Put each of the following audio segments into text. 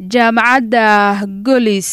jaamacadda golis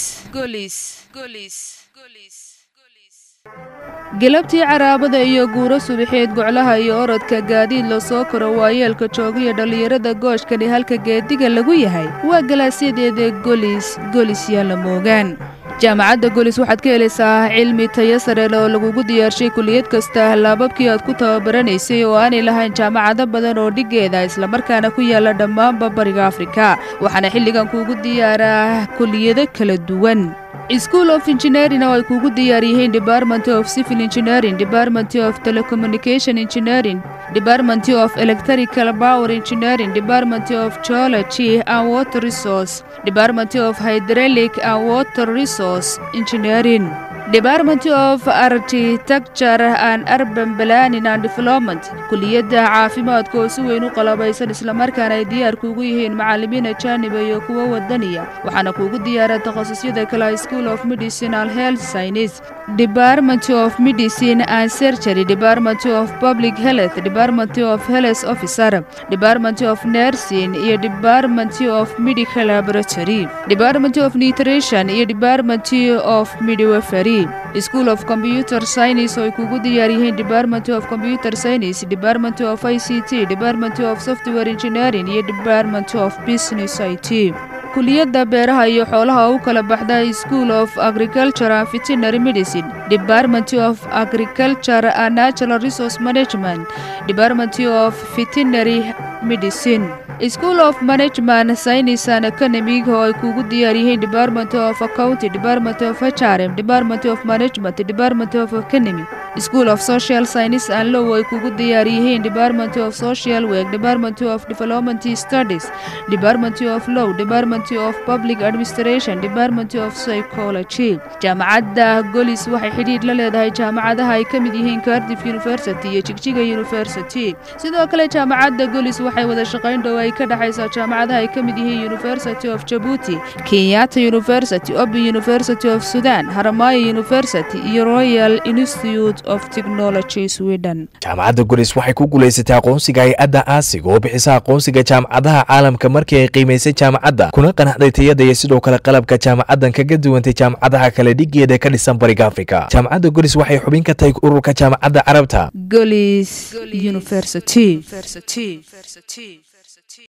galabtii caraabada iyo guuro subaxeed goclaha iyo orodka gaadiid la soo koro waayeelka joogiyo dhallinyarada gooshkani halka geediga lagu yahay waa galaasyadeeda golis golis yaa la moogaan jaamacadda golis waxaad ka helaysaa cilmi tayo sareel oo lagugu diyaarshay kuliyad kasta laababkii aad ku tababaraneysay oo aanay lahayn jaamacado badan oo dhiggeeda islamarkaana ku yaala dhammaanba bariga afrika waxaana xilligan kuugu diyaaraa kuliyado kala duwan school of engineering oo ay kuugu diyaar yihiin department of civil engineering department of telecommunication engineering department of electrical power engineering department of geology and water resource department of hydraulic and water resource engineering department of architecture and urban planning and development kuliyadda caafimaadka oo si weyn u qalabaysan islamarkaana ay diyaar kuugu yihiin macallimiin ajaaniba iyo kuwo wadaniya waxaana kuugu diyaara takhasusyada kale school of medicinal health science department of medicine and surgery department of public health department of health officer department of nursing iyo department of medical laboratory department of nutrition iyo department of midwifery school of computer science oo ay kugu diyaar yihiin department of computer science department of i c t department of software engineering iyo department of business i t kuliyadda beeraha iyo xoolaha u kala baxda school of agriculture and veterinary medicine department of agriculture and natural resource management department of veterinary medicine school of management science and economic oo ay kugu diyaar yihiin department of accounting department of hrm department of management department of economy school of social science and law oo ay kugu diyaar yihiin department of social work department of development studies department of law department of public administration department of psychology jaamacadda golis waxay xidhiidh la leedahay jaamacadaha ay ka mid yihiin cardiff university iyo jigjiga university sidoo kale jaamacadda golis waxay wada shaqayn dhow ay ka dhexaysaa jaamacadaha ay ka mid yihiin university of jabuuti kenyatta university open university of sudan haramaya university iyo royal institute of technology sweden jaamacadda golis waxay ku guulaysatay aqoonsiga hay-adda aasiga oo bixisa aqoonsiga jaamacadaha caalamka markii ay qiimaysay jaamacadda kuna qanacday tayada iyo sidoo kale qalabka jaamacaddan kaga duwantay jaamacadaha kale dhigeeda ka dhisan bariga afrika jaamacadda golis waxay xubin ka tahay ururka jaamacadda carabta golis university